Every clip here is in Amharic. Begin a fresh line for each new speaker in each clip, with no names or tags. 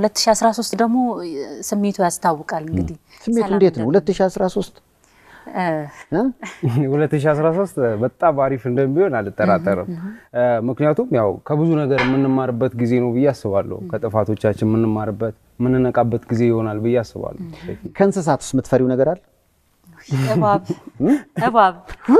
2013 ደግሞ ስሜቱ ያስታውቃል። እንግዲህ
ስሜቱ እንዴት ነው? 2013
እ፣
እ?
2013 በጣም አሪፍ እንደሚሆን አልጠራጠርም። ምክንያቱም ያው ከብዙ ነገር የምንማርበት ጊዜ ነው ብዬ አስባለሁ። ከጥፋቶቻችን የምንማርበት የምንነቃበት ጊዜ ይሆናል ብዬ አስባለሁ።
ከእንስሳት ውስጥ የምትፈሪው ነገር አለ?
እባብ እባብ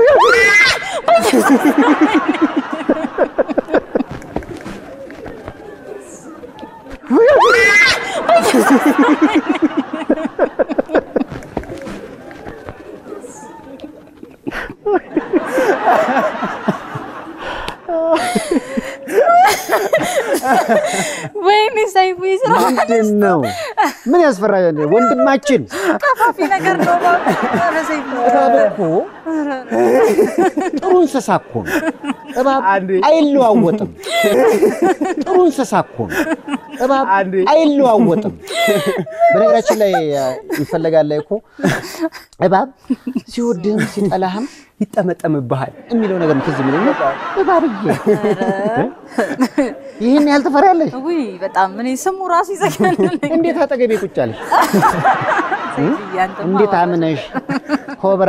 ወይኔ ሰይፉ ይስራ
ምንድን ነው? ምን ያስፈራል? ወንድማችን
ቀፋፊ ነገር ነው እባብ። ኧረ ሰይፉ
እባብ እኮ ጥሩ እንስሳ እኮ ነው። እባብ
አንዴ።
አይለዋወጥም። ጥሩ እንስሳ እኮ ነው። እባብ
አንዴ።
አይለዋወጥም። በነገራችን ላይ ይፈለጋል ላይ እኮ እባብ ሲወድህም ሲጠላህም
ይጠመጠምብሃል።
የሚለው ነገር ትዝ የሚለኝ እባብዬ ይህን ያህል ትፈሪያለሽ?
ውይ በጣም እኔ ስሙ ራሱ ይዘጋል።
እንዴት አጠገቤ ቁጭ አለሽ?
ሰይፉዬ፣ አንተማ
እንዴት
እባብ
አምነሽ ኮብራ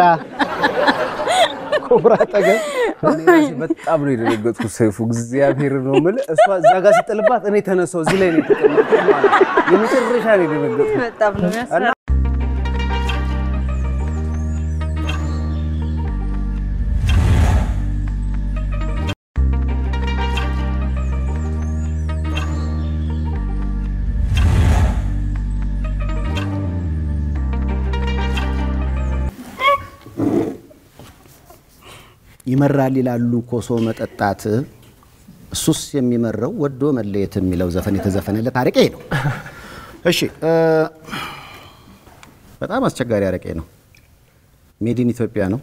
ኮብራ አጠገብ
እኔ ራሴ በጣም ነው የደነገጥኩት። ሰይፉ እግዚአብሔር ነው የምልህ። እሷ እዛ ጋር ስጥልባት እኔ ተነሳው እዚህ ላይ ነው የተቀመጥኩት ማለት ነው። የመጨረሻ ነው የደነገጥኩት።
በጣም ነው የሚያስፈራ።
ይመራል ይላሉ ኮሶ መጠጣት እሱስ የሚመረው ወዶ መለየት የሚለው ዘፈን የተዘፈነለት አረቄ ነው። እሺ እ በጣም አስቸጋሪ አረቄ ነው። ሜዲን ኢትዮጵያ ነው።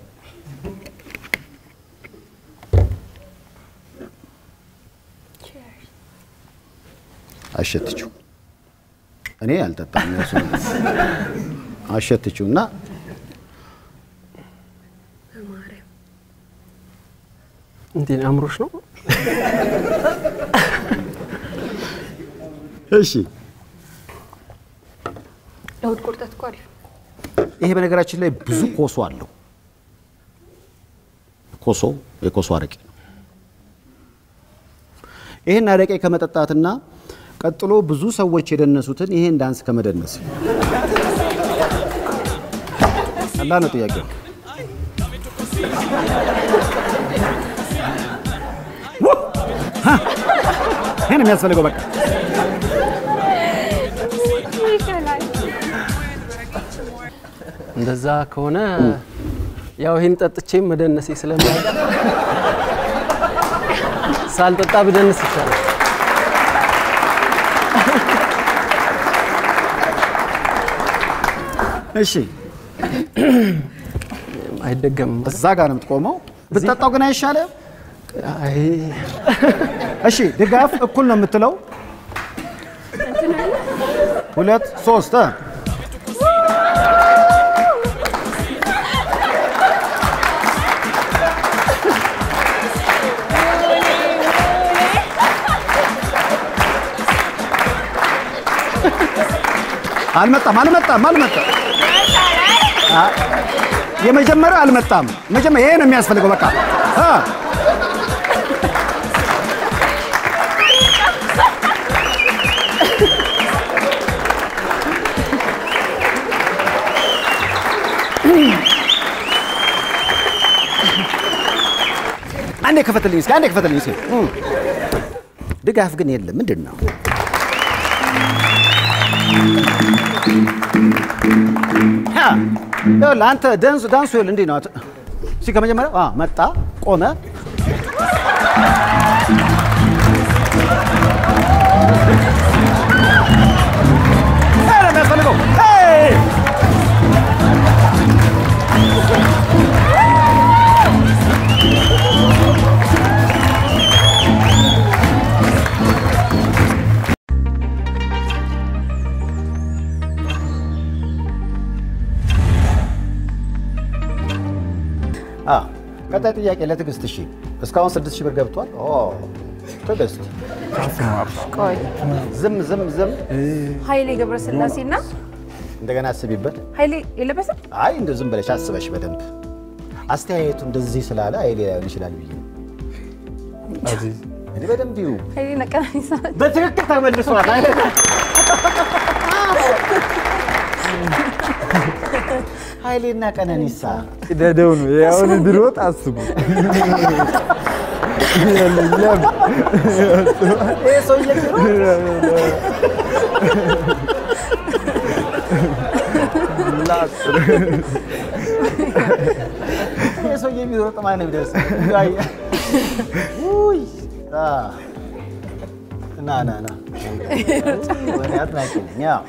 አሸትችው እኔ አልጠጣም። እሱ አሸትችው እና
እንዴ አእምሮሽ ነው?
እሺ
ለእሑድ ቁርጠት እኮ አሪፍ ነው።
ይሄ በነገራችን ላይ ብዙ ኮሶ አለው። ኮሶ የኮሶ አረቄ ነው። ይህን አረቄ ከመጠጣትና ቀጥሎ ብዙ ሰዎች የደነሱትን ይሄን ዳንስ ከመደነስ ቀላል ነው ጥያቄው። ይሄን የሚያስፈልገው በቃ
እንደዛ ከሆነ ያው ይሄን ጠጥቼም መደነሴ ስለማይቀር ሳልጠጣ ብደንስ ይቻላል።
እሺ
አይደገምም።
እዛ ጋር ነው የምትቆመው። ብትጠጣው ግን አይሻልም?
አይ
እሺ ድጋፍ እኩል ነው የምትለው። ሁለት ሶስት እ አልመጣም አልመጣም አልመጣም። አ- የመጀመሪያው አልመጣም። መጀመሪያ ይሄ ነው የሚያስፈልገው። በቃ አ አንዴ ክፈትልኝ እስኪ አንዴ ክፈትልኝ እስኪ። እም። ድጋፍ ግን የለም። ምንድን ነው? ሀ፣ ይኸውልህ አንተ ዳንሱ ዳንሱ ይኸውልህ እንዲህ ነው። አት- እስኪ ከመጀመሪያው አ መጣ ቆመ ይሄ ነው የሚያስፈልገው። ሄይ! አ ቀጣይ ጥያቄ ለትዕግስት። እሺ እስካሁን ስድስት ሺህ ብር ገብቷል። ኦ ትዕግስት
ቆይ
ዝም ዝም ዝም
ኃይሌ ገብረስላሴና
እንደገና አስቢበት።
ኃይሌ የለበሰ
አይ እንደ ዝም ብለሽ አስበሽ በደንብ አስተያየቱ እንደዚህ ስላለ ኃይሌ ላይሆን ይችላል ብዬ ነው። እኔ በደንብ ይሁ
ኃይሌ ነቀናኒሳ
በትክክል ተመልሷል። ኃይሌና ቀነኒሳ
ደደው ነው ያሁን ድሮጥ አስቡ
ይሄ ሰውዬ ቢሮ ይሄ ሰውዬ ቢሮጥ ማን ቢደርስ ውይ አ ና ና ና ወኔ አድናቂ ነኝ። አዎ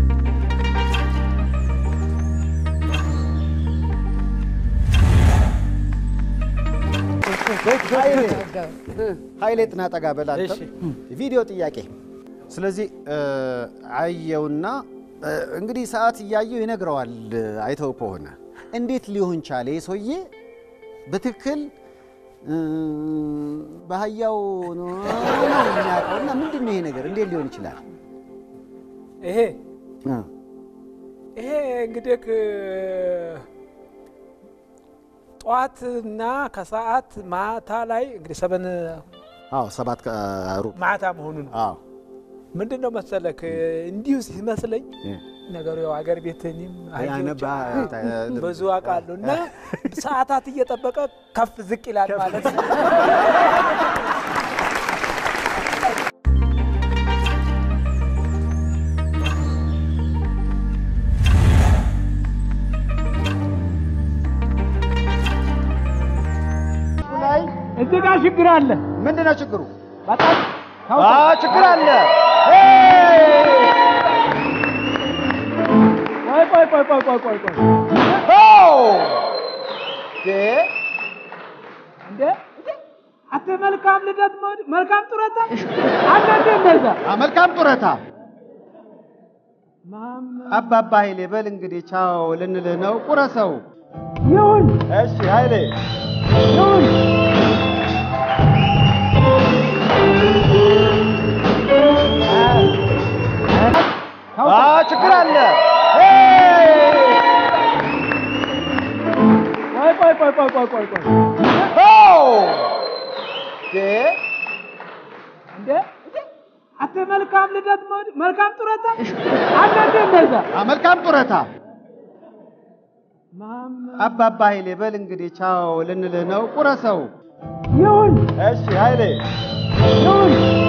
ኃይሌ ኃይሌ ጥና ጠጋ በል አንተም። ቪዲዮ ጥያቄ። ስለዚህ አየውና እ፣ እንግዲህ ሰዓት እያየው ይነግረዋል። አይተው ከሆነ እንዴት ሊሆን ቻለ? ይህ ሰውዬ በትክክል እ፣ በአህያው ነው የሚያውቀው እና ምንድን ነው ይሄ ነገር እንዴት ሊሆን ይችላል?
ይሄ
እ፣
ይሄ እንግዲህ ጠዋትና ከሰዓት ማታ ላይ እንግዲህ ሰበን
አዎ ሰባት ከሩብ
ማታ መሆኑ ነው።
አዎ
ምንድን ነው መሰለክ እንዲሁ ሲመስለኝ
እ፣
ነገሩ ያው አገር ቤት እኔም
ያነባ
ብዙ አውቃለሁ እና ሰዓታት እየጠበቀ ከፍ ዝቅ ይላል ማለት ነው። እዚህ ጋር ችግር አለ።
ምንድን ነው ችግሩ?
በጣም
አዎ ችግር አለ።
ቆይ ቆይ ቆይ ቆይ ቆይ ቆይ ቆይ እንደ አተ መልካም ልደት መውድ- መልካም ጡረታ አንተ እንደ እንደዛ
መልካም ጡረታ
ማም
አባባ ኃይሌ በል እንግዲህ ቻው ልንልህ ነው። ቁረሰው።
ይሁን
እሺ ኃይሌ
ይሁን
ችግር አለ።
ቆይ ቆይ ቆይ ቆይ ቆይ ቆይ ቆይ እንደ አተ መልካም ልደት መውድ- መልካም ጡረታ አንተ እንደ እንደዛ
መልካም ጡረታ
ማም
አባባ ኃይሌ በል እንግዲህ ቻው ልንልህ ነው። ቁረሰው።
ይሁን
እሺ ኃይሌ
ይሁን